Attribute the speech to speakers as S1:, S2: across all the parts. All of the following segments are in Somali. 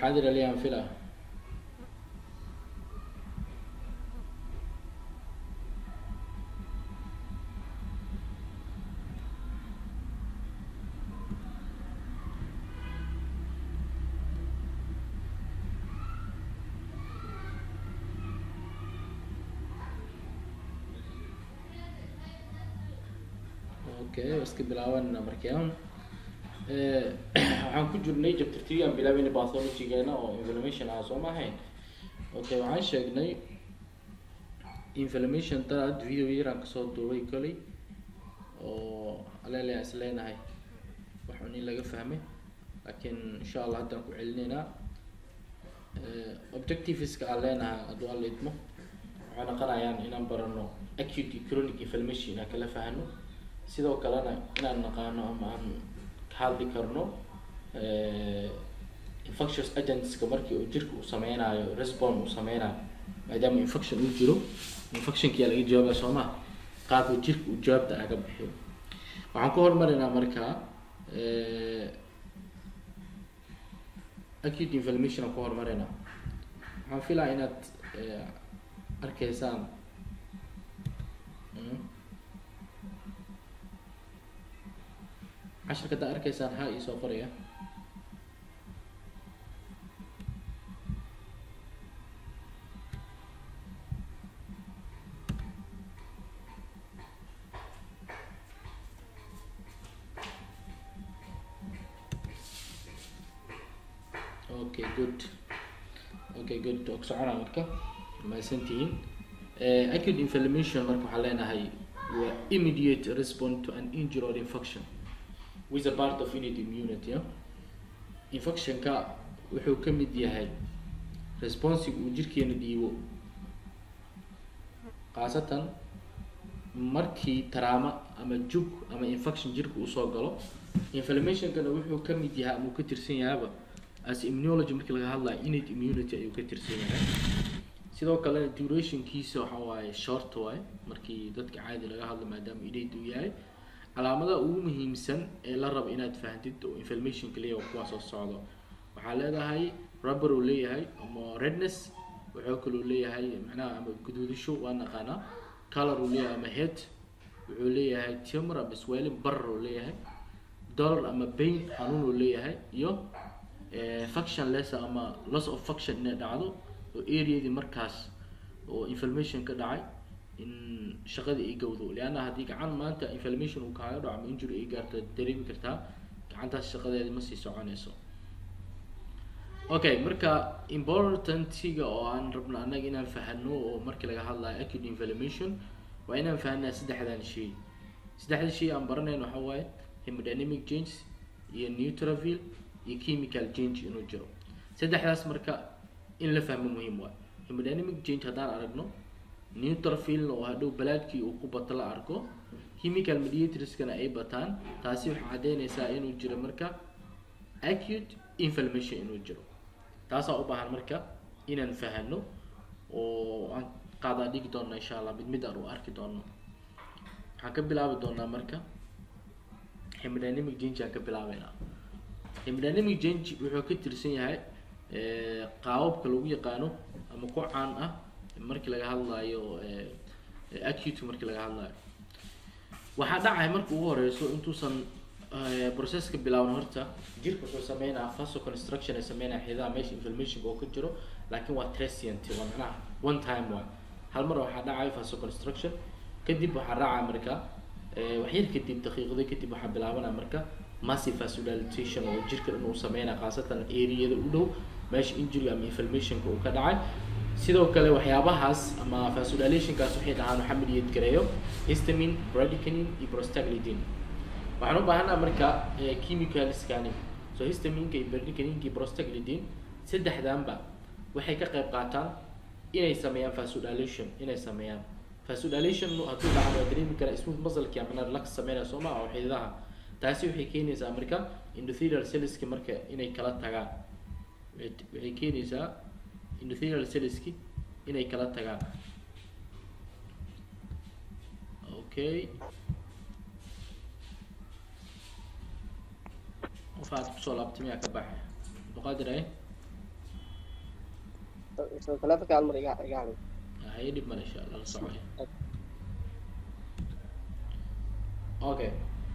S1: xaadir aliyaan fila okay iska bilaabanna markaan waxaan ku jirnay chapter three aan bilaabayna pathology-geena oo inflammation ah soo ma ahayn okay waxaan sheegnay inflammation daraad video yaraan kasoo duubay koley oo alele is leenahay waxun in laga fahmay laakiin insha allah haddaan ku celinaynaa objectiveska aan leenahay hadduu alla idmo waxay noqonayaan inaan barano acute chronic inflammation inaan kala fahno sidoo kalena inaan naqaano ama aan ka hadli karno infectious agentska markii uu jirka uu sameynayo respond uu sameynayo maadaama infection uu jiro infectionkiyaa laga jawaabaya soo maa qaabka jirka uu jawaabta aga bixiyo waxaan ku hormarinaa markaa acute inflammation aan ku hormarinaa waxaan filaa inaad arkaysaan casharka haddaa arkaysaan ha iisoo qoraya okay good okay good og socona marka mahadsantihiin acute inflammation marka waxaan leenahay waa immediate response to an injury or infection with a part of innate immunity yeah? infectionka wuxuu ka mid yahay responsiga uu jirkeena dhiibo khaasatan markii taraama ama jug ama infection jirka uu soo galo inflammationkana wuxuu ka mid yahay ama uu ka tirsan yahayba as immunology markii laga hadlayo innate immunity ayuu ka tirsan yahay sidoo kalena durationkiisa waxa waaye short waaye markii dadka caadi laga hadlo maadaama innate uu yahay calaamadaha ugu muhiimsan ee la rabo inaad fahamtid oo inflammationka leeyahay kuwaa soo socdo waxaa leedahay rubber uu leeyahay ama redness wuxuu kaloo leeyahay macnaha ama guduudisho waa naqaanaa color uu leeyahay ama head wuxuu leeyahay tumor ama swelling barar uu leeyahay dollar ama pain xanuun uu leeyahay iyo function less ama loss of function inay dhacdo oo areadii markaas oo inflammation ka dhacay in shaqadii ay gawdo leanna haddii gacan maanta inflammation uu kaaga dhaco ama injury ay gaarto dareemi kartaa gacantaas shaqadeedi ma sii soconayso okay marka importantiga oo aan rabno annaga inaan fahano oo markii laga hadlayo acute inflammation waa inaan fahanaa saddexdan shay saddexda shay aan baranayno waxa waaye hemodynamic change iyo neutrophil iyo chemical change inuu jiro saddexdaas marka in la fahmo muhiim waay hemodynamic change haddaan aragno neutrophilna oo hadhow balaadkii uu ku bato la arko chemical mediatorskana ay bataan taasi waxay caddeynaysaa inuu jiro marka acute inflammation inuu jiro taasaa u baahan marka inaan fahano oo aan qaadaa dhigi doona insha allah mid mid aan u arki doono waxaan ka bilaabi doonaa marka hemodynamic change aan ka bilaabeynaa hemodynamic change wuxuu ka tirsan yahay qaababka lagu yaqaano ama ku caan ah markii laga hadlayo acute markii laga hadlayo waxaa dhacay marka ugu horeyso intuusan processka bilaaban horta jirka wuxuu sameynaa faso construction ay sameynaya xidaha meesha inflammationka oo ka jiro laakiin waa transient waa macnaha one time waay hal mar waxaa dhacay faso construction kadib waxaa raacaya marka waxyar kadib daqiiqado kadib waxaa bilaabanaya marka massive vasodilation oo jirka dhan uu sameynaya khaasatan areada u dhow meesha injury ama inflammationka uu ka dhacay sidoo kale waxyaabahaas ama vasodilationkaas waxay dhahaan waxaa midiyad gareeyo histamine bradykinin iyo prostaglandin waxaan u baahanaa marka chemicalskani so histaminka iyo bradykinin iyo prostaglandin saddexdanba waxay ka qayb qaataan inay sameeyaan vasodilation inay sameeyaan vasodilation hadduu dhacan waa dareemi karaa smooth muscle-ki ama relax sameynaya soo maa oo xididaha taasi waxay keenaysaa marka endothelial cellski marka inay kala tagaan waxay keenaysaa endothelial cellski inay kala tagaan okay qof aad kusoo laabtay miyaa ka baxay muqaadir ay
S2: so taleefanka hal mar iga iga hadlay
S1: haye dhib male insha allah la socoya okay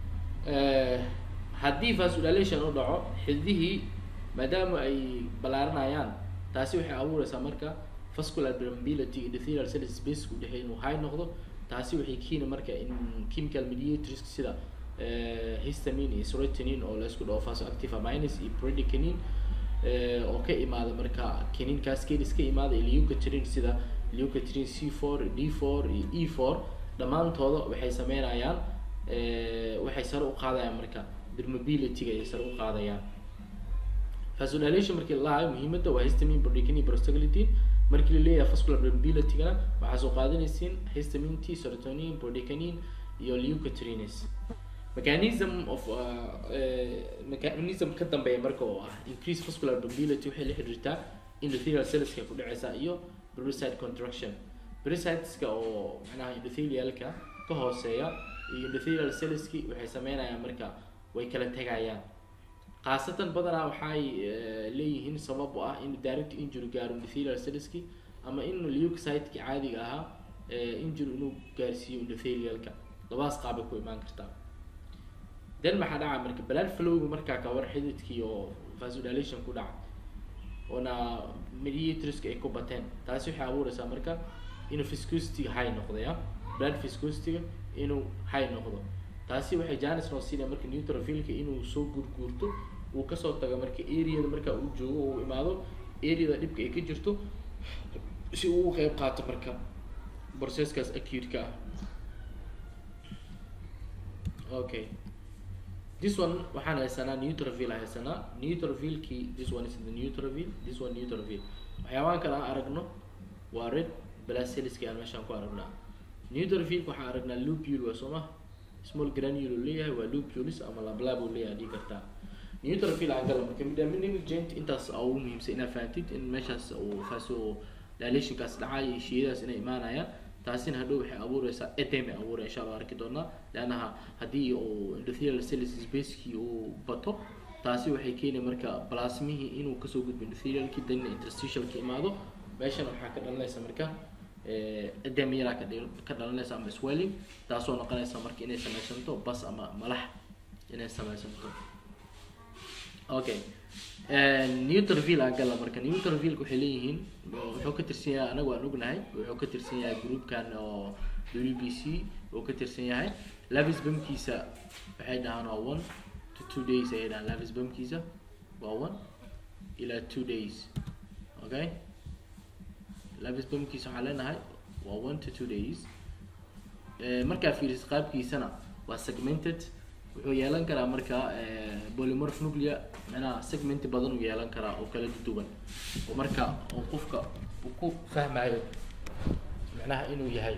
S1: haddii vasodilation u dhaco xididihii maadaama ay ballaaranayaan taasi waxay abuureysaa marka vascular permeability endothelial cells space u dhexeey inuu high noqdo taasi waxay keeni marka in chemical mediators sida histamine iyo serotonin oo laisku dhaho vasoactive amines iyo bradykinin oo ka imaada marka kinin cascades ka imaada iyo leukotriene sida leukotriene c four d four iyo e four dhammaantooda waxay sameynayaan waxay sare u qaadayaan marka permeability-ga ay sare u qaadayaan vasodilation markii la lahayo muhiimadda waa histamine bradykinin prostaglandin markii la leeyahay vascular permeability-gana waxaa soo qaadanaysiin histamine t serotonin bradykinin iyo leukotrienes mechanism of uh, uh, mechanism ka dambeeya marka oo ah increase vascular permeability waxay la xiriirtaa endothelial cellska ku dhaceysa iyo pericyte contraction pericyteska oo macnaha endothelialka ka hooseeya iyo endothelial cellski waxay sameynayaan marka way kala tegayaan khaasatan badanaa waxay leeyihiin sabab u ah in direct injury gaaro endothelial cellski ama in leukocyteki caadiga ahaa injury inuu gaarsiiyo endothelialka labadaas qaabay ku imaan kartaa then maxaa dhaca marka blood flowga markaa kawar xididkii oo vasodilation ku dhaca oona mediatorska ay ku bateen taasi waxay abuureysaa marka inuu viscosity-ga high noqdaya blood viscosity-ga inuu high noqdo taasi waxay janis noo siinaya marka neutrophilka inuu soo gurguurto uu kasoo tago marka areada marka uu joogo uu imaado areada dhibka ay ka jirto si uu u qeyb qaato marka processkaas acute-ka ah okay this one waxaan haysanaa neutrophil haysanaa neutrophilkii this one is the neutrophil this one neutrophil waxyaabahan kale aan aragno waa red blood cellski aan meeshaan ku aragnaa neutrophilka waxaan aragnaa lupule waa soo ma small granule uu leeyahay waa lupulus ama lablab uu leeyahay dhigi kartaa neutrophil aan gala marka midaminic joint intaas aa ugu muhiimsan inaad fahamtid in meeshaas uu faso dilationkaas dhacay iyo shiyadaas inay imaanayaan taasina hadhow waxay abuureysaa edeme abuura insha allah arki doonaa leannaha haddii uu endothelial cells spacekii uu bato taasi waxay keeni marka plasmihii inuu kasoo gudbo endothelialki dan interstitialka imaado meeshan waxaa ka dhalanaysa marka edeme yaraa ka dhil ka dhalanaysa ama swelling taasoo noqonaysa marka inay sameysanto bas ama malax inay sameysanto okay neutrophil aan gala marka neutrophilka waxay leeyihiin wuxuu ka tirsan yahay anagu aan ognahay wuxuu ka tirsan yahay groupkan oo w b c uu ka tirsan yahay lavis bamkiisa waxay dhahaan waa one to two days ayay dhahaan lavis bamkiisa waa one ilaa two days okay lavis bamkiisa waxaan leenahay waa one to two days markaa fiiriso qaabkiisana waa segmented wuxuu yeelan karaa marka polymorph nuclea macnaha segment badan uu yeelan karaa oo kala duwan oo marka oo qofka uu ku fahmayo macnaha inuu yahay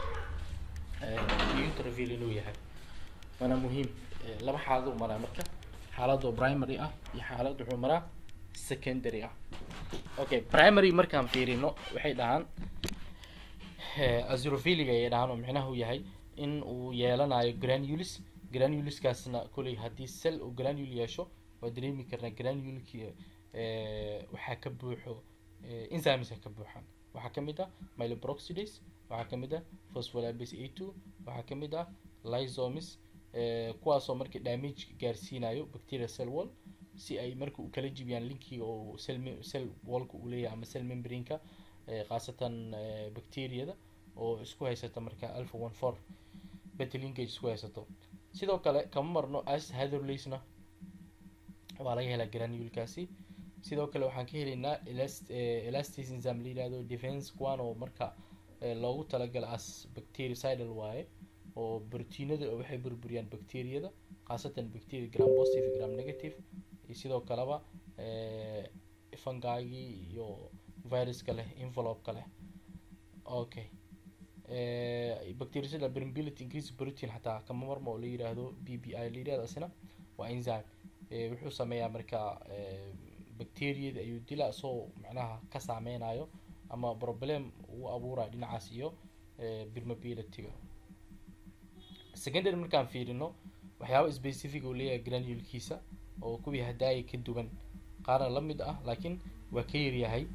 S1: neutrophil inuu yahay waana muhiim laba xaalad uu maraa marka xaalad oo primary ah iyo xaalad wuxuu maraa secondary ah okay primary markaan fiirino waxay dhahaan azurophiliga ayay dhahaan oo micnaha uu yahay in uu yeelanayo granules granuleskaasna koley haddii cell uu granule yeesho waa dareemi karnaa granuleki waxaa ka buuxo enzymeska ka buuxaan waxaa kamid ah myeloperoxidase waxaa kamid ah phospholipase a two waxaa kamid ah lysomis kuwaasoo marka damage gaarsiinayo bacteria cell wall si ay marka u kala jibiyaan linkiga oo cell cell wallka uu leeyahay ama cell membrane-ka khaasatan bacteriada oo isku haysata marka alpha one four beta linkage isku haysato sidoo kale kama marno as hatherlesna waa laga helaa granulekaasi sidoo kale waxaan ka helaynaa elastis enzyme la yihahdo defense kuwan oo marka loogu talagala as bactericidal waaye oo brotiinada waxay burburiyaan bacteriyada khaasatan bacteria gram positive gram negative iyo sidoo kaleba fungigii iyo viruska leh envelope-ka leh okay bactericidal permeability increase protein xataa kama marmo oo la yiraahdo b b i la yirahdo asina waa enzyme wuxuu sameeyaa marka bacteriyada ayuu dila isagoo macnaha ka saameynayo ama problem uu abuurayo dhinacaas iyo permeability-ga secondary markaan fiirino waxyaaba specific uu leeyahay granulkiisa oo kuwii hadaaya ka duwan qaarna la mid ah laakiin waa ka yaryahay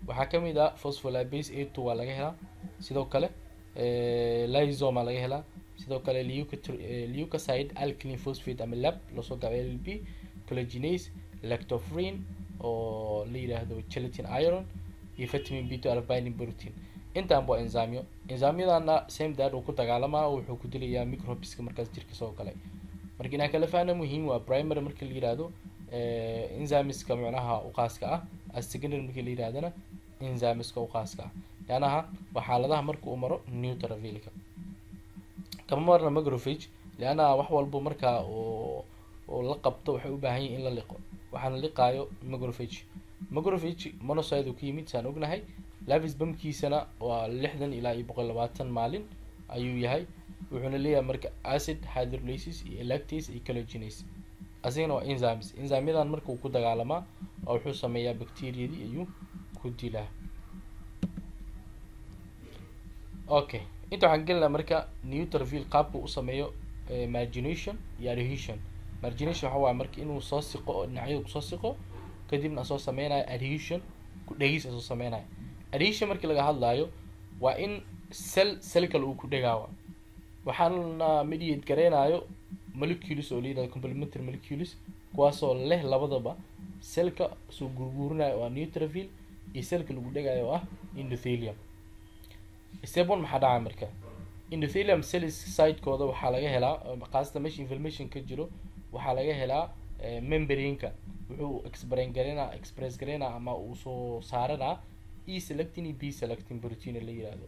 S1: waxaa kamid ah phospholipase a two waa laga helaa sidoo kale lysoma laga helaa sidoo kale leucocide alkaline phosphate ama lab loosoo gaabay l b collagenase lactofrin oo la yidhaahdo gelatin iron iyo vitamin b two binding protein intaan waa enzymyo enzymyadana same dad uu ku dagaalamaa wuxuu ku dilayaa microbiska markaas jirka soo galay marka inaan kala fahna muhiim waa primary marka la yihahdo enzymeska macnaha uqaaska ah as secondary marka la yihahdana enzymeska uqaaska ah leannaha waa xaaladaha marka uu maro neutrophilka kama marna macrophage leanna wax walbo markaa uu uu la qabto waxay u baahan yihin in la liqo waxaana liqaayo macrophage macrophage monocyte uu ka yimid saan ognahay lavis bamkiisana waa lixdan ilaa iyo boqol labaatan maalin ayuu yahay wuxuuna leeyahay marka acid hydrolysis iyo lactase iyo collagenase asigana waa enzymes enzymyadan marka uu ku dagaalamaa oo wuxuu sameeyaa bacteriadii ayuu ku dilaa okay inta waxaan gelinaa marka neutrophil qaabka u sameeyo margination iyo adhesion margination waxa waaya marka inuu soo siqo oo dhinacyada kusoo siqo kadibna soo sameynayo adhesion ku dhegis soo sameynayo adhesion markii laga hadlaayo waa in cell cell kale uu ku dhegaawa waxaana mediate gareynayo molecules oo layidhahdo complementary molecules kuwaasoo leh labadaba cellka soo gurguurinayo oo ah neutrophil iyo cellka lagu dhegayo oo ah endothelium step one maxaa dhacaa marka endothelium cells sidekooda waxaa laga helaa qaasatan meesha inflammation ka jiro waxaa laga helaa membrane-ka wuxuu exbrain gareynaa express gareynaa ama uu soo saaranaa e selectin iyo b selectin protein la yihahdo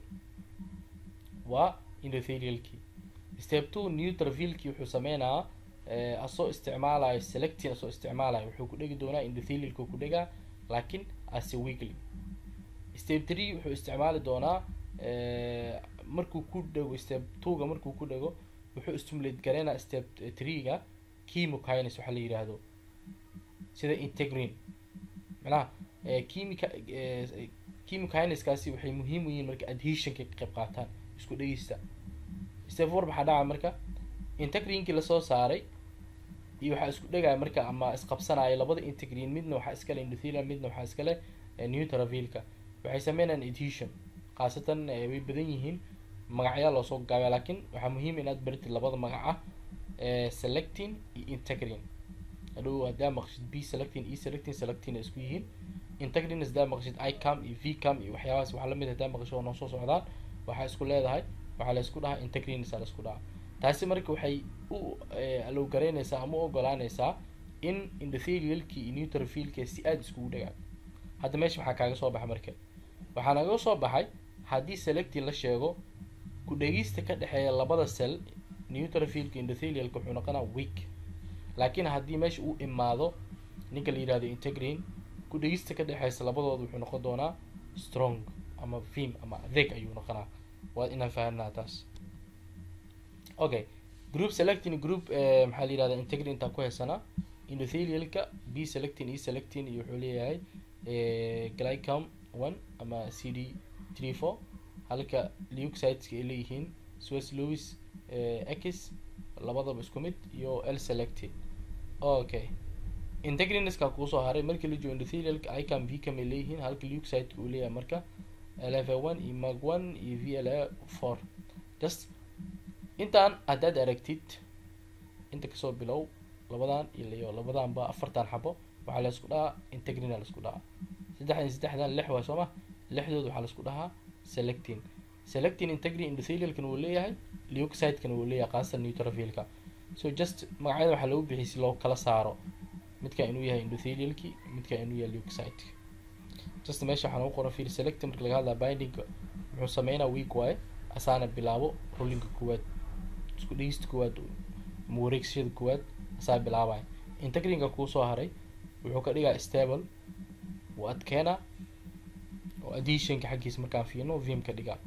S1: waa endothelialki step two neutrophilki wuxuu sameynaa asoo isticmaalayo selectin asoo isticmaalayo wuxuu ku dhegi doonaa endothelialka ku dhegaa laakiin as a weekly step three wuxuu isticmaali doonaa markuu ku dhego step two-ga markuu ku dhego wuxuu stimulate gareynaa step three-ga chemokines waxaa la yidhaahdo sida integrin macnaha chemica chemokinaskaasi waxay muhiim u yihiin marka adhesionka ka qayb qaataan isku dhegeysta step four maxaa dhaca marka integrinkii lasoo saaray iyo waxaa isku dhegaya marka ama isqabsanaya labada integrin midna waxaa iskale endothelium midna waxaa iskale neutrophilka waxay sameynayaan adhesion khaasatan way badan yihiin magacyaa loosoo gaabaya laakiin waxaa muhiim inaad baritid labada magac ah selectin iyo integrin hadhow haddaa maqshid b selectin e selectin selectin ay isku yihiin integrin haddaa maqshid icam iyo vcam iyo waxyaabahaas waxaa lamid haddaa maqsho oo noo soo socdaan waxaa isku leedahay waxaa la isku dhahaa integrins la isku dhahaa taasi marka waxay u alow garaynaysaa ama u ogolaanaysaa in endothelialki iyo neutrophilka si aada iskugu dhagaan hadda meesha waxaa kaaga soo baxa marka waxaa naga soo baxay haddii selectin la sheego ku dhegista ka dhexeeya labada cell neutrophilka endothelialka wuxuu noqonaa weak laakiin haddii meesha uu imaado ninka la yidhahdo integrin ku dhegista ka dhexeysa labadooda wuxuu noqon doonaa strong ama vim ama adeeg ayuu noqonaa waa inaan fahanaa taas okay group selectin group maxaa la yihahda integrin intaan ku haysanaa endothelialka b selectin e selectin iyo wuxuu leeyahay glycom one ama c d three four halka leucsideska ay leeyihiin swiss louis x labadaba isku mid iyo l selected okay integriniska kuusoo haray markii la joogo endothelialka icam vcam ay leeyihiin halka leucsideka uu leeyahay marka lfa one iyo mag one iyo v l a four just intaan haddaad aragtid inta kasoo bilow labadan iyo labadan ba afartan xabo waxaa laisku dhahaa integrina laisku dhahaa saddexdan saddexdan lix waa sooma lixdood waxaa laisku dhahaa selectin selectin integrin endothelialkan wuu leeyahay leucsidekana wuu leeyahay khaasatan neutrophilka so just magacyada waxaa lagu bixiyay si loo kala saaro midka inuu yahay endothelialki midka inuu yahay leucsideka just meesha waxaa nagu qoran fiil selectin marka laga hadlaa bindingka wuxuu sameynaa week waaye asaana bilaabo rollinka koowaad isku dhegista koowaad ama wareegsashada koowaad asaa bilaabaya integrinka kuusoo haray wuxuu ka dhigaa stable wuu adkeena oo adhesionka xaggiisa markaan fiirno vim ka dhigaa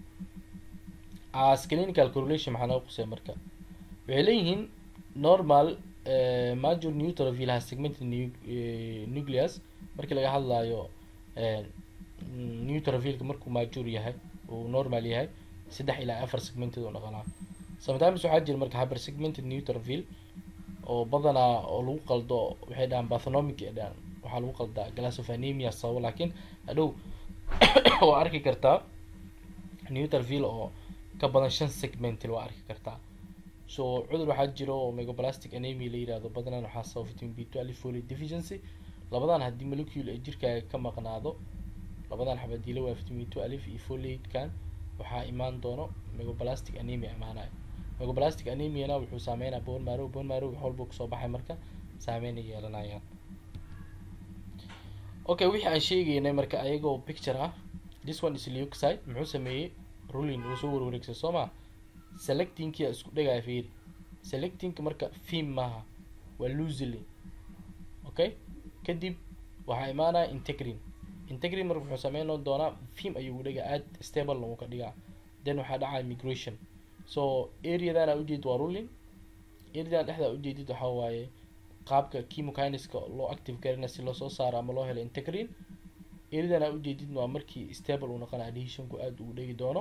S1: as clinical correlation maxaa naga qusay marka waxay leeyihiin normal major neutrophil has segmented nucleus markii laga hadlayo neutrophilka markuu major yahay uu normal yahay saddex ilaa afar segmented oo dhaqanaa sometimes waxaa jira marka hyper segmented neutrophil oo badanaa oo lagu qaldo waxay dhahaan bathonomic ay dhahaan waxaa lagu qaldaa glass of anemia sababo laakiin hadhow waa arki kartaa neuterville oo ka badan shan segmentil waa arki kartaa so cudur waxaa jiro oo megaplastic anemia la yirahdo badanaan waxaa sababa vitamin b twelve folate deficiency labadan haddii molecule ay jirkaaga ka maqnaado labadan xabad dila waa vitamin twelve iyo folate-kan waxaa imaan doono megaplastic anemia imaanayo megaplastic anemiana wuxuu saameynaa bone marrow bone marrow wax walba kusoo baxay marka saameyn ay yeelanayaan okay wixii aan sheegaynay marka ayagoo picture ah this one is leukocyte muxuu sameeyey ruling wuu soo warwareegsay soo ma selectingkia isku dhegaya fiir selectingka marka theme maaha waa loosely okay kadib waxaa imaanaya integrin integrin marka wuxuu sameyn doonaa theme ayuu udhigaa aad stable uu ka dhigaa then waxaa dhacaya migration so areadan aa ujeedid waa ruling areadan dhexdaa ujeedid waxaa waaye qaabka chemokiniska loo active garina si loosoo saaro ama loo helo integrin areadan aa ujeedid waa markii stable uu noqona adhesionku aad ugu dhegi doono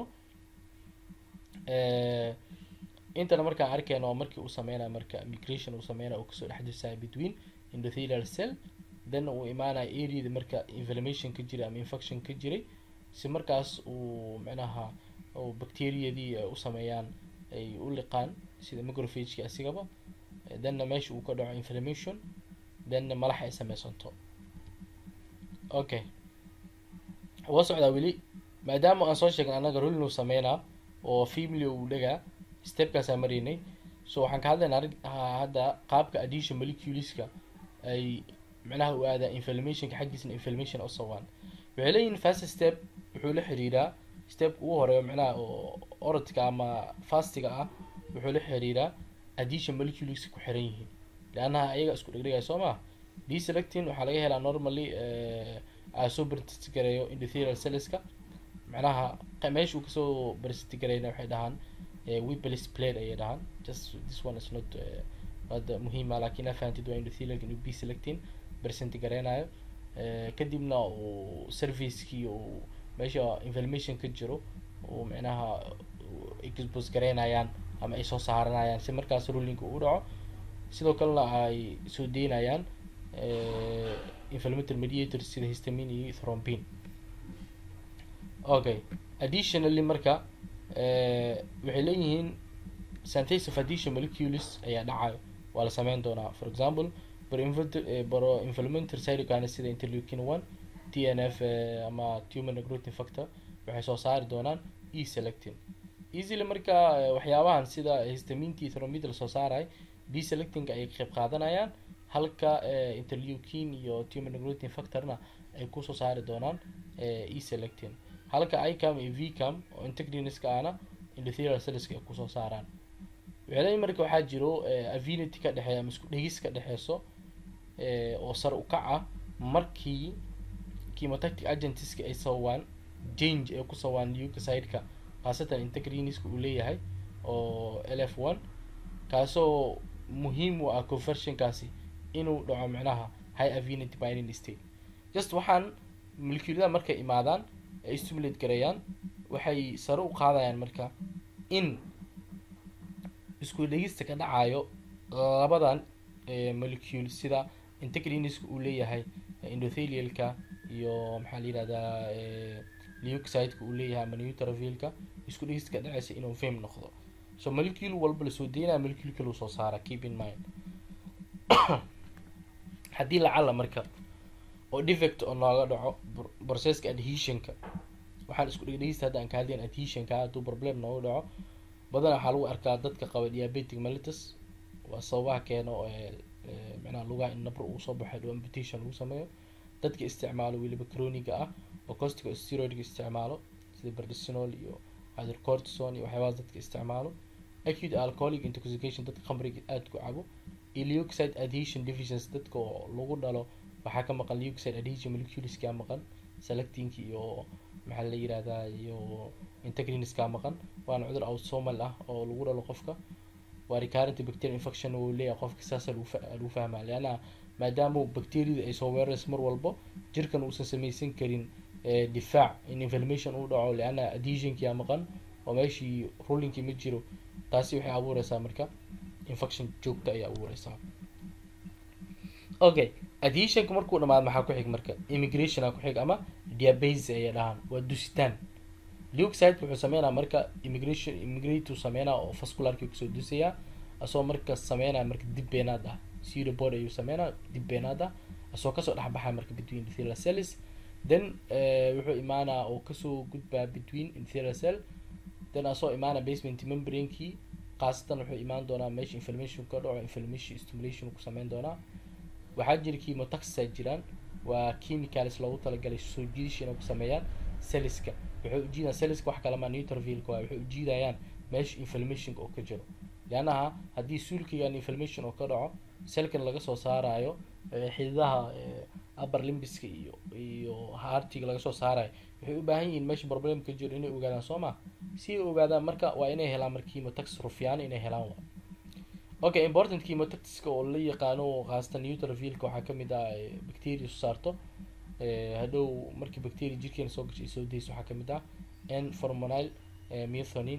S1: intana markaan arkayna waa markii uu sameynaya marka migration uu sameynaya uu kasoo dhex disaya between endothelial cell then uu imaanaya areada marka inflammation ka jiray ama infection ka jiray si markaas uu micnaha uu bacteriadii ay u sameeyaan ay u liqaan sida microphageki asigaba thenna meesha uu ka dhaco inflammation thenna malax ay sameysanto okay waa socdaa weli maadaama aan soo sheegnay annaga rolin uu sameynaa oo family uu dhagaa stepkaasaan maraynay so waxaan ka hadlaynaa arg hadda qaabka addition moleculeska ay micnaha u aadaa inflammationka xaggiisna inflammation u sabaan waxay leeyihin fast step wuxuu la xiriiraa stepka ugu horeeyo micnaha oo orodka ama fastiga ah wuxuu la xiriiraa addition moleculeska ku xiran yihiin leannaha ayaga isku dhegdhegaya soo ma deselectin waxaa laga helaa normally asoo gareeyo endothelial celleska macnaha meesha uu kasoo barsigareyna waxay dhahaan wipelis plate ayay dhahaan just this one is not hadda muhiima laakiin aa fahantid waa endothelialka inuu b selectin percent gareynayo kadibna uu servicekii uu meesha inflammation ka jiro uu micnaha expose gareynayaan ama ay soo saaranayaan si markaas rulinka uu dhaco sidoo kalena ay soo deynayaan inflammatory mediators sida histamine iyo thrombin okay additionally marka waxay leeyihiin synthesis of addition molecules ayaa dhacayo waa la sameyn doonaa for example pro inflammatory cytokines sida interleukin one t n f ama tumor necrotin factor waxay soo saari doonaan e selectin easily marka waxyaabahan sida histaminti thromid la soo saaray d selecting ay qeyb qaadanayaan halka interleukin iyo tumor necrotin factorna ay kusoo saari doonaan e selectin halka icam iyo vcam oo integriniska ahna endothelial celleska ay kusoo saaraan waxay marka waxaa jiro avinity ka dhexeeya ama isku dhegis ka dhexeyso oo sar u kac ah markii chemotactic agentiska ay sababaan change ay ku sababaan leukocyte-ka khaasatan integriniska uu leeyahay oo l f one kaasoo muhiim u ah conversionkaasi inuu dhaco micnaha high avinity binding state just waxaan molecuulada markay imaadaan ay stimulate gareeyaan waxay sare u qaadayaan marka in isku dhegista ka dhacayo labadan molecule sida integriniska uu leeyahay endothelialka iyo maxaa la yihahdaa leukocyte-ka uu leeyahay ama neutrophilka isku dhegista ka dhacaysa inuu fame noqdo so molecule walba lasoo deynaya molecule kale uu soo saara keep in mind haddii lacala marka oo defect oo nooga dhaco processka adhesionka waxaan isku dhegdhegista hadda aan ka hadlayn adhesionka hadduu problem nooga dhaco badanaa waxaa lagu arkaa dadka qaba diabetic mellitus waa sababaha keeno micnaha lugaha in nabro uu soo baxay dhow amputation lagu sameeyo dadka isticmaalo weliba croniga ah oo costiga steroidga isticmaalo sida berdicinol iyo hydrocortison iyo waxyaabahaas dadka isticmaalo acute alcoholic intoxication dadka khamriga aada ku cabo iyo leukocyte adhesion deficiency dadka oo lagu dhalo waxaa ka maqan leukocyte adhesion moleculeska maqan selectinka iyo maxaa la yirahdaa iyo integriniska maqan waana cudur autosomal ah oo lagu dhalo qofka waa recurrent bacterial infection uu leeyahay qofka saasa lagu lagu fahmaa leanna maadaama bacteriada ay soo weerarayso mar walbo jirkan uusan samaysan karin difaac in inflammation uu dhaco leanna adhesionkia maqan oo meeshii rulinkii ma jiro taasi waxay abuureysaa marka infection joogta ayay abuureysaa okay adhesionka markuu dhamaado maxaa ku xig marka immigration aa ku xig ama diabase ayay dhahaan waa dusitaan leucide wuxuu sameynaa marka immigration immigrate sameynaa oo vascularki kusoo dusayaa asagoo marka sameynaya marka dib beenaad ah pseudobod ayuu sameynaa dib beenaad ah asagoo kasoo dhexbaxaya marka between enthelial cells then wuxuu imaanaa oo kasoo gudbaa between enthelial cell then asagoo imaana basement membranekii khaasatan wuxuu imaan doonaa meesha inflammation ka dhaco inflammation stimulation ku sameyn doonaa waxaa jira chemotaxia jiraan waa chemicals loogu talagalay soo jiidasha inay ku sameeyaan celliska waxay ujiidayaan celliska wax kalama neutrophilka waa waxay ujiidayaan meesha inflammationka oo ka jiro leannaha haddii suulkigan inflammation oo ka dhaco selkan laga soo saarayo xididaha upper limbiska iyo iyo hartiga laga soo saarayo waxay u baahan yihiin meesha problem ka jiro inay ogaadaan soo ma si ay ogaadaan marka waa inay helaan marka chemotax rufiyaano inay helaan waa okay important chemotaxiska oo la yaqaano khaasatan neutrophilka waxaa kamid ah bacteria soo saarto hadhow markii bacteria jirkeena soo gashay soo dayso waxaa kamid ah n formonile methonin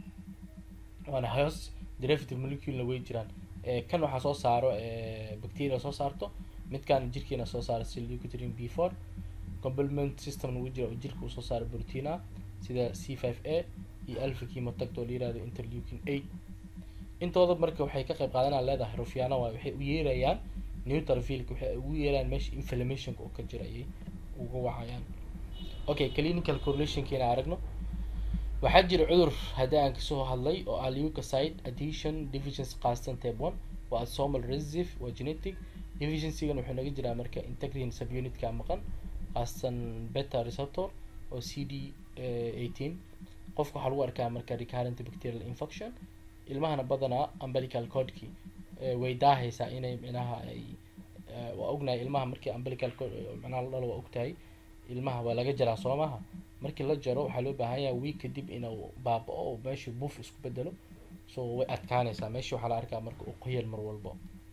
S1: waana hoos derivative moleculena way jiraan kan waxaa soo saaro bacteria soo saarto midkan jirkeena soo saaro si leucotriene b four complement system nagu jira oo jirka uu soo saaro protein ah sida c five a iyo alpha chemotact oo la yirahdo interleukin eight intooda marka waxay ka qayb qaadanaa leedahay rufiyaano waay waxay u yeerayaan neutrophilka waxay ugu yeerayaan meesha inflammationka oo ka jira ayay uga wacayaan okay clinical correlationkeena aragno waxaa jira cudur haddii aan kasoo hadlay oo ah leukocyte adhesion deficiency khaasatan type one waa autosomal recessive waa genetic deficiencygan wuxuu naga jiraa marka integrin subunitka maqan khaasatan beta receptor oo c d eighteen qofka waxaa lagu arkaa marka recurrent bacterial infection ilmahana badanaa umbilical codki way daahaysaa inay micnaha ay waa ognahay ilmaha markii umbilical cod micnaha la dhalo waa ogtahay ilmaha waa laga jaraa soo maha markii la jaro waxaa loo baahan yahay week kadib inuu baaba-o oo meesha buuf isku bedelo so way adkaanaysaa meesha waxaa la arkaa marka uu qoyal mar walbo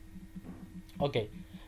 S1: okay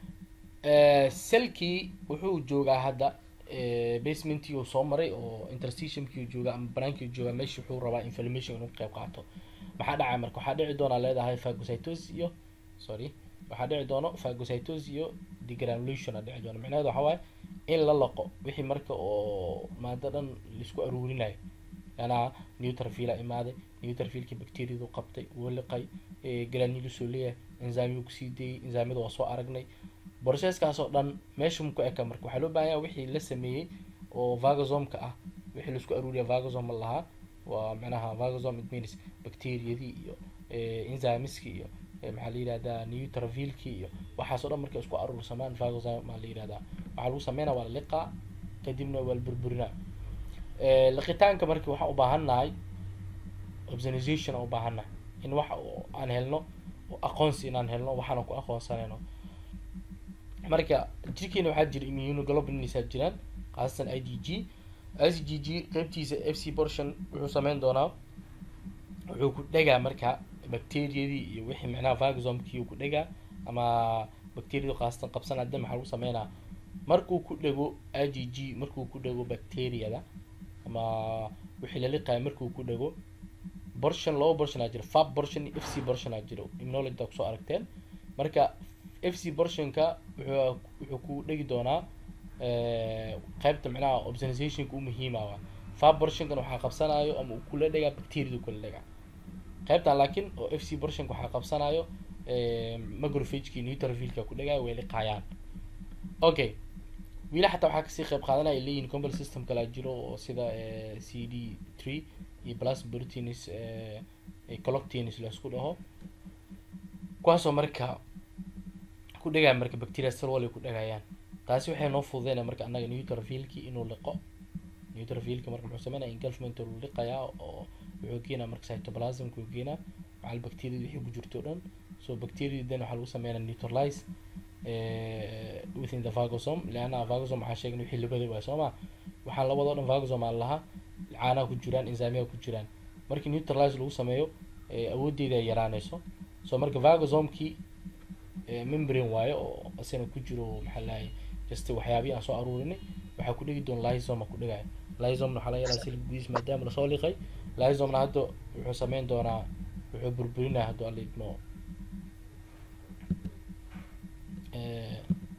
S1: selkii wuxuu joogaa hadda basementkii uu soo maray oo interstitiumkii joogaa ama banaankii joogaa meesha wuxuu rabaa inflammation inuu qeyb qaato maxaa dhacay marka waxaa dhici doonaa leedahay phagocytosis iyo sorry waxaa dhici doono phagocytosis iyo degranulation aa dhici doono micnaheedu waxaa waaye in la laqo wixii marka oo maado dhan laisku aruurinayo yanaa neutrophila imaaday neutrophilkii bacteriadu qabtay wuu liqay granulusoo leeyahay enzymiyu kusii dayay enzymyada waa soo aragnay processkaas oo dhan meesha muku eka marka waxaa loo baahan yaha wixii la sameeyey oo vagosomka ah wixii laisku aruuriya vagosom ma lahaa waa micnaha vagosom it means bacteriadii iyo enzymiski iyo maxaa la yihahdaa neutrophilki iyo waxaas o dhan markay isku aruursamaan vagosom maa la yihahdaa waxaa lagu sameynaya waa la liqaa kadibna waa la burburinaa liqitaanka marka waxaan u baahannahay observation aan u baahannahay in wax aan helno aqoonsi inaan helno waxaana ku aqoonsanayno marka jirkeena waxaa jira immunoglobulins jiraan khaasatan i d g i c g g qeybtiisa f c portion wuxuu sameyn doonaa wuxuu ku dhegaa marka bacteriadii iyo wixii micnaha vagosomkii uu ku dhegaa ama bacteriadu khaasatan qabsan hadda maxaa lagu sameynaa markuu ku dhego i d g markuu ku dhego bacteriada ama wixii la liqayo markuu ku dhego portion laba portion aa jira fab portion iyo f c portion aa jiro immunology kusoo aragteen marka f c portionka wuxuu wuxuu ku dhegi doonaa qeybta micnaha observationka u muhiima waa fab portionkan waxaa qabsanayo ama uu kula dhegaa bacteriadu kula dhegaa qeybtan laakiin oo f c portionka waxaa qabsanayo macrophageki neutrophilka ku dhegaayo way liqaayaan okay wiila xataa waxaa kasii qeyb qaadanaya leeyihin company system kalaa jiro oo sida c d three iyo plus proteins coloctins laisku dhaho kuwaasoo marka ku dhegaya marka bacteria salwal ay ku dhegayaan taasi waxay noo fududeynaya marka annaga neutrophilki inuu liqo neutrophilka marka muxuu sameynaya engulfment uu liqayaa oo wuxuu keenaa marka cytoplasmka uu keenaa macal bacteria wixii ku jirto o dhan so bacteria then waxaa lagu sameynaya neutralize within the vagosome leanna vagosome waxaa sheegan wixii labada waay soo ma waxaan labadao dhan vagosome aan lahaa caanaha ku jiraan enzymiyaha ku jiraan markii neutralize lagu sameeyo awooddeeda ay yaraanayso so marka vagosomkii membrane waayo oo isana ku jiro maxaa lahay just waxyaabihi aan soo aruurinay waxaa ku dhegi doona lysoma ku dhegaya lysomna waxaa laga yaraa silib gudiis maadaama lasoo liqay lysomna hadda wuxuu sameyn doonaa wuxuu burburinaya hadduu alla idmo eh,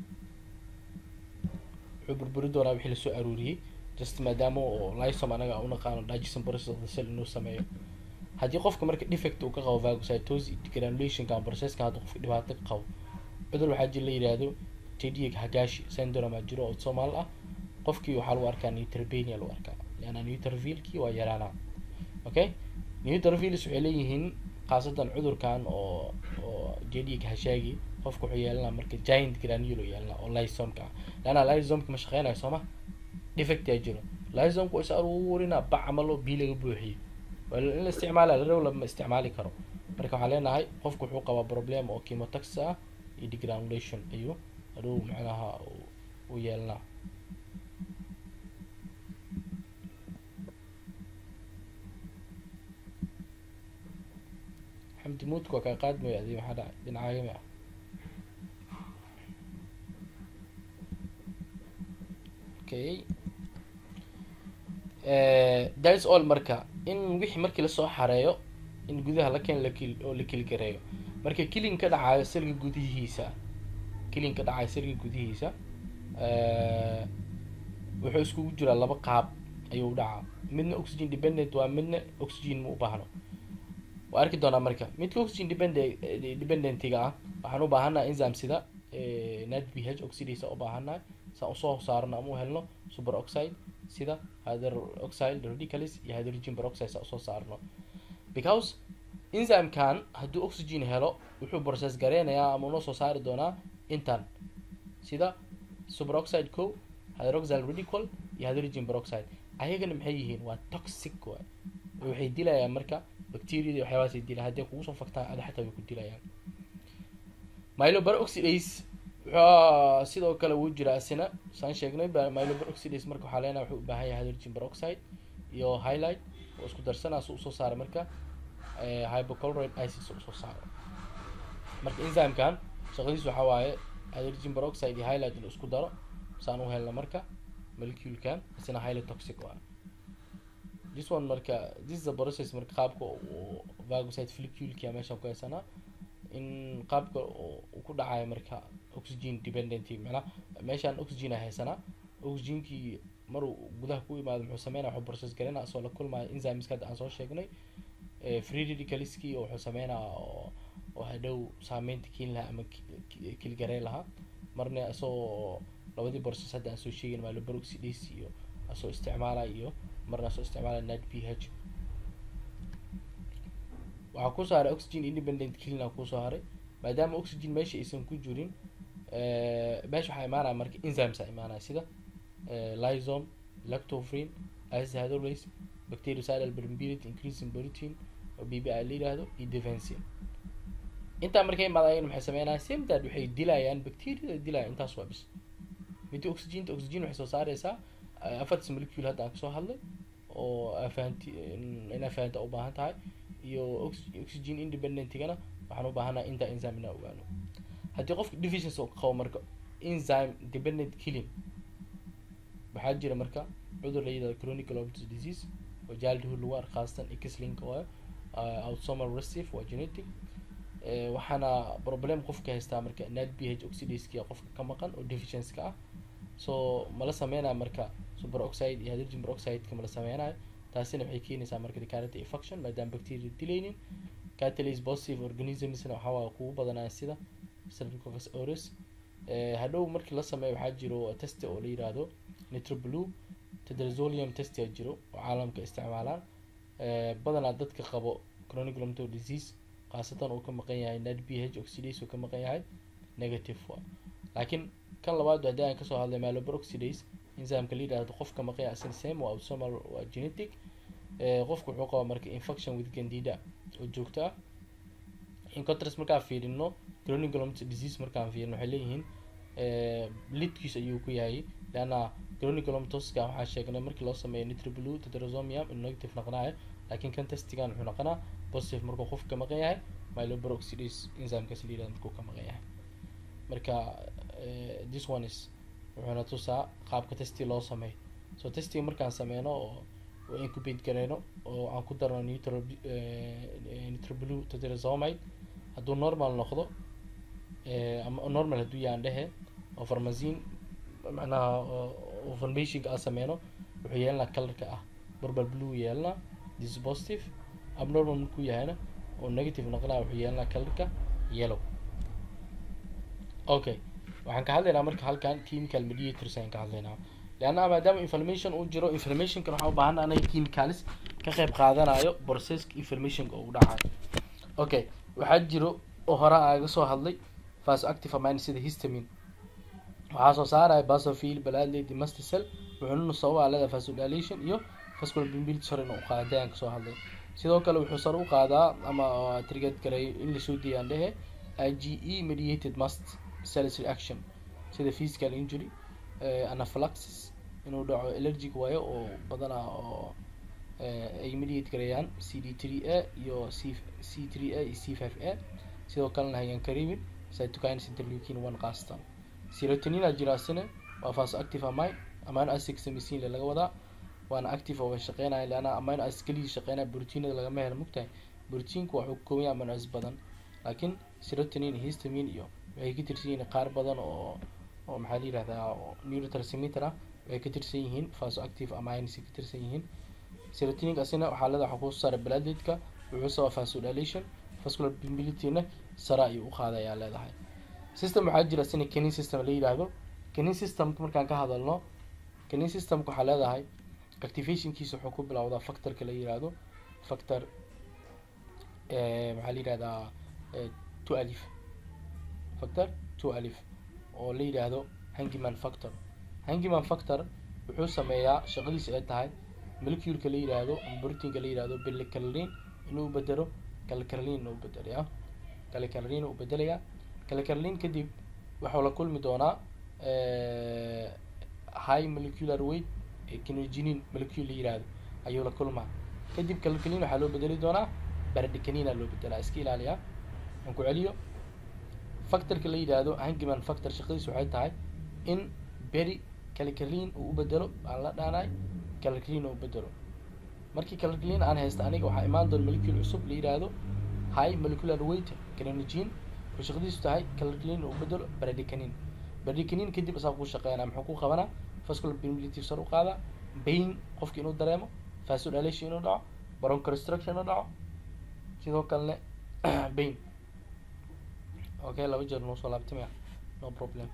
S1: wuxuu burburi doonaa wixii lasoo aruuriyey just maadaama oo lysom anaga u naqaano digestion process of the cell inuu sameeyo haddii qofka marka defect uu ka qabo phagocytosis granulationka processka haddii qofka dhibaato ka qabo cudur waxaa jira la yidhaahdo tediga hagashi syndrome aa jiro oo soomaal ah qofkii waxaa lagu arkaa neutropenia lagu arkaa leanna neutrophilkii waa yaraanaa okay neutrophils waxay leeyihiin khaasatan cudurkan oo oo jediga hashaagi qofka wuxuu yeelanaa marka giant granule uu yeelanaa oo lysomka ah leanna lysomka ma shaqeynayo sooma defect yaa jiro lysomka waa is aruurinaa bac camal oo bii laga buuxiyo waa in la isticmaala la raw lama isticmaali karo marka waxaan leenahay qofku wuxuu qabaa problem oo chemotax ah iyo degranulation ayuu hadhow macnaha uu- uu yeelanaa xamdi muudka waa kaa qaadmaya adi maxaa dhacay dhinacaagami ah okay thats all marka in wixii markii lasoo xareeyo in gudaha la keen lakil oo la kilgareeyo marka kilin ka dhacayo selga gudihiisa kilin ka dhacayo selga gudihiisa eh, wuxuu iskugu jiraa laba qaab ayuu u dhacaa midna oxygen dependent waa midna oxygen ma u baahno waa arki doonaa marka midka oxygen dependent dependentiga ah waxaan u baahannaha enzyme sida eh, nad b h oxidase u baahannahay saan usoo saarno ama u helno super oxide sida hydroxide radicals iyo hydrogen peroxide saan usoo saarno because enzymekan hadduu oxygen helo wuxuu process gareynayaa ama unoo soo saari doonaa intan sida superoxide co hydroxyl radical iyo hydrogen peroxide ayagana maxay yihiin waa toxic waay waxay dilayaan marka bacteriada iyo waxyaabahaasay dilayaan hadday kugu soo faktaan ada xataa way ku dilayaan myeloperoxidase wuxuu sidoo kale wuu jiraa isina saan sheegnay ba- myeloperoxidase marka waxaa leenahay wuxuu u baahan yahay hydrogen peroxide iyo highlight oo isku darsanaa si usoo saara marka eh, hypochlorite isis oo usoo saaro marka enzymekan shaqadiisu waxaa waaye hydrogen peroxide iyo highlight inuu isku daro saan u helna marka moleculekan isna highly toxic waa this one marka this is the process marka qaabka uu phagocyte folliculeka meeshan ku haysanaa in qaabka uu uu ku dhacayo marka oxygen dependent macnaha meeshaan oxygen ay haysanaa oxygenkii maruu gudaha ku imaado muxuu sameynaya wuxuu process gareynaya asoo la kulmayo enzymeska hadda aan soo sheegnay eh, free radicalskii oo wuxuu sameynaya oo oo hadhow saameynta keeni lahaa ama ki- ki- kilgarey lahaa marna isagoo labadii process hadda aan soo sheegin myeloperoxidase iyo asoo isticmaalaya iyo marna asoo isticmaalaya nad p h waxaa kusoo haray oxygen independent clean kusoo haray maadaama oxygen meesha aysan ku jirin eh, meesha waxaa imaanaya marka enzymes a imaanaya sida eh, lysome lactofrin acetohydrolase bactericidal permeability increasing protein oo b b i la yidhaahdo iyo defensin intaa markay imaadayeen maxay sameynayaan same that waxay dilayaan bacteriada dilayaan intaas waa bis midda oxygenta oxygen waxay soo saareysaa eh, afartas molecule hadda aan kasoo hadlay oo afahanti in afahanta u baahan tahay iyo ox- oxygen independentigana waxaan u baahanahay inta enzyme inaan ogaano haddii qofka deficiency uu qabo marka enzyme dependent killing waxaa jira marka cudur la yidhahdo chronic globus disease oo childhood lagu arko khaasatan xlinka waayo uh, autosomal recessive waa genetic Eh, waxaana problem qofka haystaa marka nad b h oxidaseki qofka ka maqan oo deficiency ka ah so mala sameynaya marka super oxide iyo hydrogen peroxideka mala sameynayo taasina waxay keenaysaa marka decarity infection maadaama bacteria dilaynin catalase positive organismsna waxaa waaye kugu badanaya sida streptococcus aureus Eh, hadhow markii la sameeyo waxaa jiro test oo la yiraahdo nitroblue tedrazolium test yaa jiro oo caalamka isticmaalaan Eh, badanaa dadka qabo chronic rheumatoid disease khaasatan uu ka maqan yahay nad b h oxidase uu ka maqan yahay negative waa laakiin kan labaad haddii aan kasoo hadlay myeloperoxidase enzymeka la yidhaahdo qofka maqan yahay asina same waa autosomal waa genetic Eh, qofku wuxuu qabaa marka infection with candida oo joogto ah in contrast markaan fiirino chronic rheumatoid disease markaan fiirino waxay leeyihiin eh, lidkiis ayuu ku yahay leanna chronic rheumatoska waxaa sheegnay markii loo sameeyo nitroblue tetrasomium in negative noqonayo laakiin kan testigan wuxuu noqonaa positive markuu qofka ka maqan yahay myeloperoxidase enzymekaas la yidhahdo markuu ka maqan yahay marka eh, this one is wuxuuna tusaa qaabka testi loo sameeyo so testiga markaan sameyno oo oo incubate gareyno oo aan ku darno nitro nitroblue tetrasomide hadduu normal noqdo eh, ama normal hadduu yahan dhehe oo farmasiin macnaha oo- oo formationka aan sameyno wuxuu yeelanaa colorka ah purple blue yeelanaa this is positive abnormal markuu yahayna oo negative noqonaa wuxuu yeelanaa colorka yellow okay waxaan ka hadlaynaa marka halkan chemical mediators ayaan ka hadlaynaa leanna maadaama information uu jiro informationkan waxaan u baahan anaga chemicalis ka qayb qaadanayo processka informationka uu dhacayo okay waxaa jiro oo hore aaga soo hadlay vasoactive amine sida histamine waxaa soo saaraya basophil baladley masticel wuxuuna sababa leedahay vasodilation iyo vascular mobility sare inuu qaaday aan kasoo hadlay sidoo kale wuxuu sare u qaadaa ama triggered gareeyo in lasoo diiyaan dhehe IgE mediated mast cells reaction sida physical injury eh, anaphylaxis inuu dhaco allergic waayo oo badanaa oo eh, ay mediate gareeyaan CD3A iyo C C3A iyo C5A sidoo kalena hayaan karibin cytokines interleukin one qaasatan serotonin aa jira asina waa vasoactive amine amino acid samisiin le laga wadaa waana active oo way shaqeynaya leanna amino acid keligii shaqeynaya proteinada lagama helo mugtahay proteinka waxuu ka kooban yahay amino acid badan laakiin serotonin iyo histamine iyo waxay ka tirsan yihiin qaar badan oo oo maxaa la yihahdaa oo neurotransmitter ah waxay ka tirsan yihiin vasoactive amines ka tirsan yihiin serotonin asina waxaa leedahay waxaa kusoo saara bladedka wuxuu sababa vasodilation vascular mobility-na sare ayuu u qaadayaa leedahay system waxaa jira sina canin system la yidhaahdo canin systemka markaan ka hadalno canin systemka waxaa leedahay activationkiisa wuxuu ku bilowdaa factorka la yidhaahdo factor eh, maxaa la yidhahdaa eh, two alif factor two alif oo la yidhaahdo hangiman factor hangiman factor wuxuu sameeyaa shaqadiisa ay tahay moleculeka la yidhaahdo ama proteinka la yidhaahdo bilcalin inuu bedelo calcalin inuu bedelayaa calcalin uu bedelayaa calcalin kadib waxuu la kulmi doonaa eh, high molecular weight ee kinoginin molecule la yidhaahdo ayuu la kulmaa kadib calcalin waxaa loo bedeli doonaa baradecanina loo bedelaa iska ilaaliya aan ku celiyo factorka la yidhaahdo hangiman factor shaqadiisu waxay tahay in beri calcalin uu u bedelo aan la dhaanay calcalin uu u bedelo markii calcalin aan haysta aniga waxaa imaan doona molecule cusub la yidhaahdo high molecular weight kinogene wuxuu shaqadiisu tahay calcalin uu u bedelo baradecanin baradecanin kadib asaa ku shaqeynaa muxuu ku qabanaa vascular permeability sar u qaadaa pain qofki inuu dareemo vasodilation inuu dhaco bronchorestriction inuu dhaco sidoo kalene pain okay laba jeer noo soo laabtamaya no problem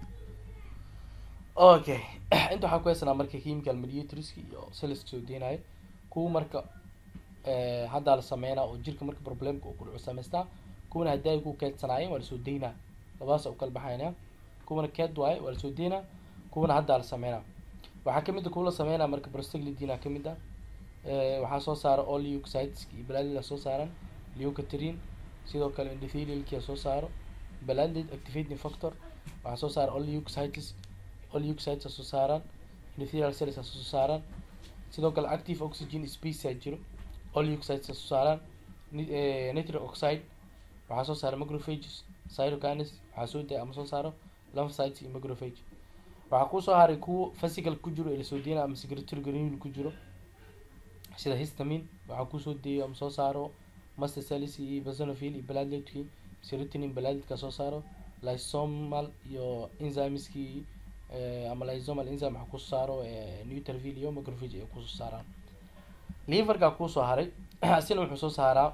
S1: okay inta waxaa ku haysanaa marka chemical mediatorska iyo cells soo deynayo kuwa marka eh, haddaa la sameynaa oo jirka marka problemka uu ku dhaco samaystaa kuwana haddii ay ku keedsanaayeen waa lasoo deynaa labadaas u kala baxaynaa kuwana keed waaye waa lasoo deynaa kuwana haddaa la sameynaa waxaa kamid a kuwa la sameynaa marka prostaglidina kamid ah Eh, waxaa soo saara all leukocytes iyo baladida soo saaran leukotriene sidoo kale endothelialkia soo saaro baladid activating factor waxaa soo saara all leukocytes all leukocytes aa soo saaraan endothelial cells aa soo saaraan sidoo kale active oxygen space aa jiro all leukocytes aa soo saaraan Ni- eh, nitric oxide waxaa soo saara macrophages cytokines waxaa soo daya ama soo saaro lymphocytes iyo macrophage waxaa kusoo haray kuwa physical ku jiro ee lasoo deynaya ama secretory granule ku jiro sida histamine waxaa kusoo deeyo ama soo saaro master cells iyo basonophil iyo bladedki serotonin baladedka soo saaro lysomal iyo enzymeski eh, ama lysomal enzyme waxaa kusoo saaro eh, neutrophil iyo macrophage ay kusoo saaraan liverka kusoo haray asina wuxuu soo saaraa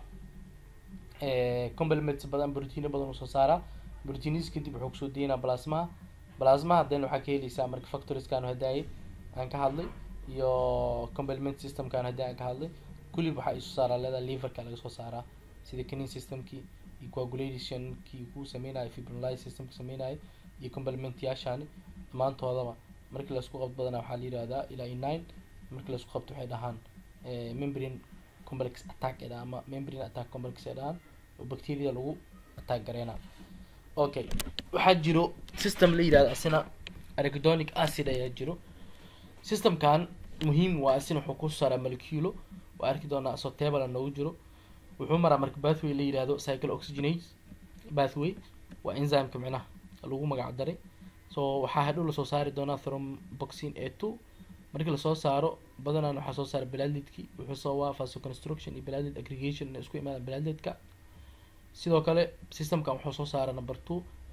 S1: eh, complements badan proteino badan uu soo saaraa proteinis kadib wuxuu kusoo deynaa plasmaha plasmaha then waxaa ka heleysaa marka factoriskan hadaaye aan ka hadlay iyo complement systemkan haddii aan ka hadlay kulib waxaa isoo saaraa leedahay liverka laga soo saaraa sida canin systemkii iyo coagulationkii kuu sameynayo fibrinolysis systemka sameynayo iyo complementyaashani dhammaantoodaba markii laisku qabto badanaa waxaa la yihahdaa ilaa iyo nine markii laisku qabto waxay dhahaan eh, membrane complex attack ay dhahaan ama membrane attack complex ay dhahaan oo bacteria lagu attack gareynaa okay waxaa jiro system la yihahdo asina arachidonic acid ayaa jiro systemkan muhiim waa asina wuxuu ku saaraa moleculo waa arki doonaa asoo table noogu jiro wuxuu maraa marka pathway la yihahdo cycle oxygenase pathway waa enzymeka micnaha lagu magac daray so waxaa hadhow lasoo saari doonaa thromboxin a two markii lasoo saaro badanaan waxaa soo saara bladedki wuxuu sababaa vasoconstruction iyo bladed aggregation inay isku imaadaan bladedka sidoo kale systemkan wuxuu soo saara number two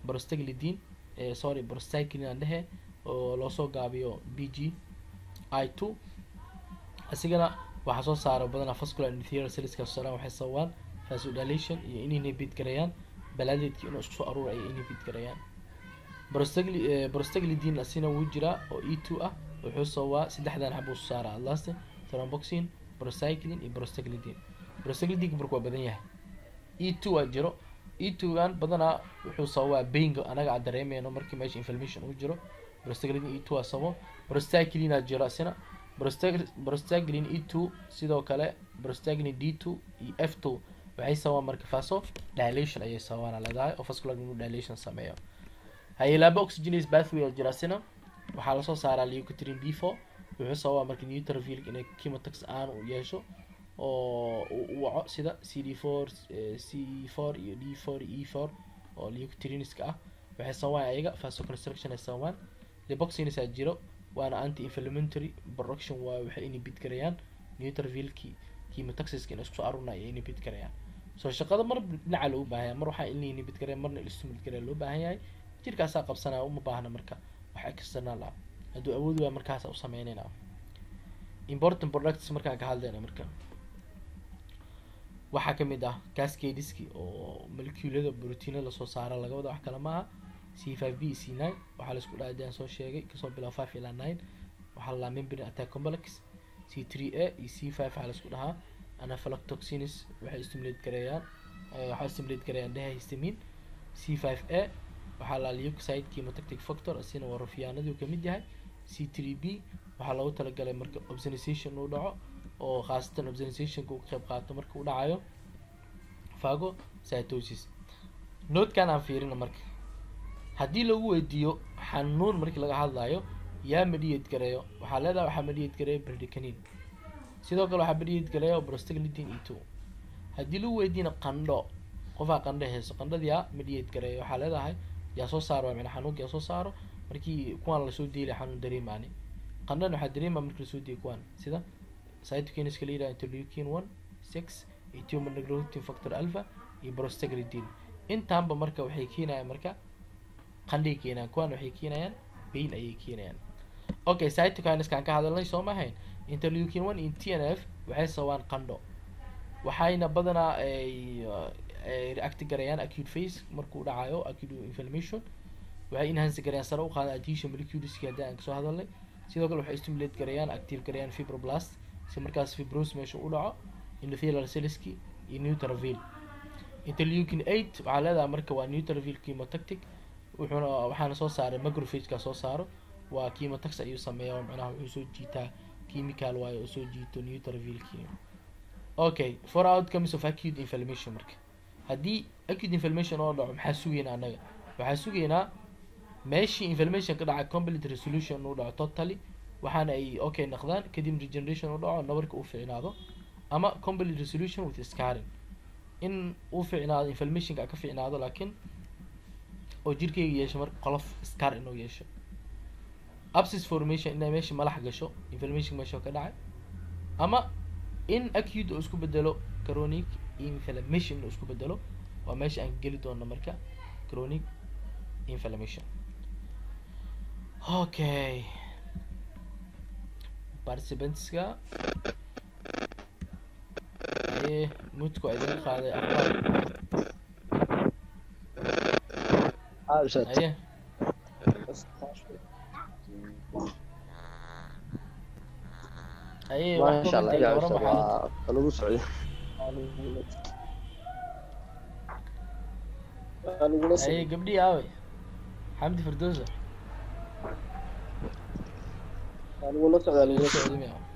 S1: brostaglidin eh, sorry brostaglin aan dhehe oo loosoo gaabiyo b g i two asigana waxaa soo saara badanaa vascular endothelial cellska sooran waxay sababaan vasodilation iyo inay inhibit gareeyaan balaadeedkii inuu isku soo aruura ay inhibit gareeyaan brostagli eh, brostaglidin asina wuu jiraa oo e two ah wuxuu sababaa saddexdan xabuu soo saaraa atlaste thromboxin procyclin iyo prostaglidin prostaglidinka marka waa badan yahay e two waa jiro e two gan badanaa wuxuu sababaa bainga anaga aan dareemeyno markii meesha inflammation uu jiro prostaglidin e two waa sababo prostaglin aa jiro asina Prostag- prostaglin e two sidoo kale prostaglin d two iyo f two waxay sababaan marka faso dilation ayay sababaan leedahay oo vascular inuu dilation sameeyo hayelaaba oxygenase pathway oo jira asina waxaa lasoo saaraa leukotriene b four wuxuu sababaa marka neutrophil inay chemotax aan u yeesho oo uu u waco sida c d four c four iyo d four iyo e four oo leukotrieneska ah waxay sababaan ayaga vasoconstruction ay sababaan lipoxines aa jiro waana anti inflammatory production waa waxay inhibit garayaan neutrophilki chemotaxiska inay isku soo arurnay ay inhibit garayaan soo shaqada mar dhinaca loo baahan yahay mar waxaa in la inhibit garaya marna la stimulate garaya loo baahan yahay jirkaasaa qabsanaya uma baahna marka wax external ah hadduu awood waaya markaasa u sameynayna important products markaan ka hadlayna marka waxaa kamid ah cascadeski oo moleculada proteinada lasoo saara laga wada wax kale maaha c five b c nine waxaa laisku dhaha daan soo sheegay kasoo bilaabo five ilaa nine waxaa la dhahaa membrane attack complex c three a iyo c five waxaa laisku dhahaa anaphylactoxins waxay stimulate gareeyaan eh, waxay stimulate gareeyaan dehistamine c five a waxaa la leukocyte chemotactic factor asina waa rufiyaanadii kamid yahay c three b waxaa loogu talagalay marka obsonization uu dhaco oo khaasatan obsonizationka uu ka qayb qaato marka uu dhacayo phagocytosis notekan aan fiirina marka haddii lagu weydiiyo xanuun markii laga hadlayo yaa mediate gareeyo waxaa leedahay waxaa mediate gareeyo bredicanin sidoo kale waxaa mediate gareeyo prostaglidin e two haddii lagu weydiina qandho qofaa qandho hayso qandhadii yaa mediate gareeyo waxaa leedahay yaa soo saaro waa macnaa xanuunka yaa soo saaro markii kuwaan lasoo deelay xanuun dareemaani qandhan waxaa dareemaa markii lasoo deeyay kuwaan sida cytokinska la yidhaha interleukin one six iyo tumor necrotin factor alpha iyo prostaglidin intaanba marka waxay keenayaan marka qandhay keenayaan kuwaan waxay keenayaan pain ayay keenayaan okay cytokineskaan ka hadalnay soo mahayn interleukin one iyo t n f waxay sababaan qandho waxayna badanaa ay ay react garayaan acute phase markuu dhacayo acute inflammation waxay enhance garayaan sare u qaada adhesion moleculeski haddii aan kasoo hadalnay sidoo kale waxay stimulate garayaan active garayaan fibroblast si markaas fibros meesha u dhaco endothelial cellski iyo neutrophil interleukin eight waxaa leedahay marka waa neutrophil chemotactic wuxuuna waxaana soo saaray macrophageka soo saaro waa chemotax ayuu sameeya oo macnaha wuxuu soo jiitaa chemical waayo oo soo jiito neutrophilki okay for outcomes of acute inflammation marka haddii acute inflammation oo dhaco maxaa sugaynaa annaga waxaa sugaynaa meeshii inflammation ka dhaca complete resolution uu dhaco totally waxaana ay okay noqdaan kadib regeneration uu dhaco nabarka uu ficnaado ama complete resolution with scarring in uu ficnaado inflammationka ka ficnaado laakiin oo jirkeyga yeesho marka qolof scar inuu yeesho abscess formation inay meesha malax gasho inflammation meesha ka dhacay ama in acute oo isku bedelo chronic inflammation inuu isku bedelo waa meesha aan geli doono marka chronic inflammation okay participantska aye mudku waa idinka qaaday aqbal
S2: عارشة
S1: aye aye wax
S2: ما شاء الله
S1: comment
S2: يا
S1: ay
S2: عارشة
S1: warama xaalad
S2: أنا سعودي أنا
S1: aye gabdhii aaway xamdi firdowsa
S2: أنا سعودي
S1: Soo socda miyaa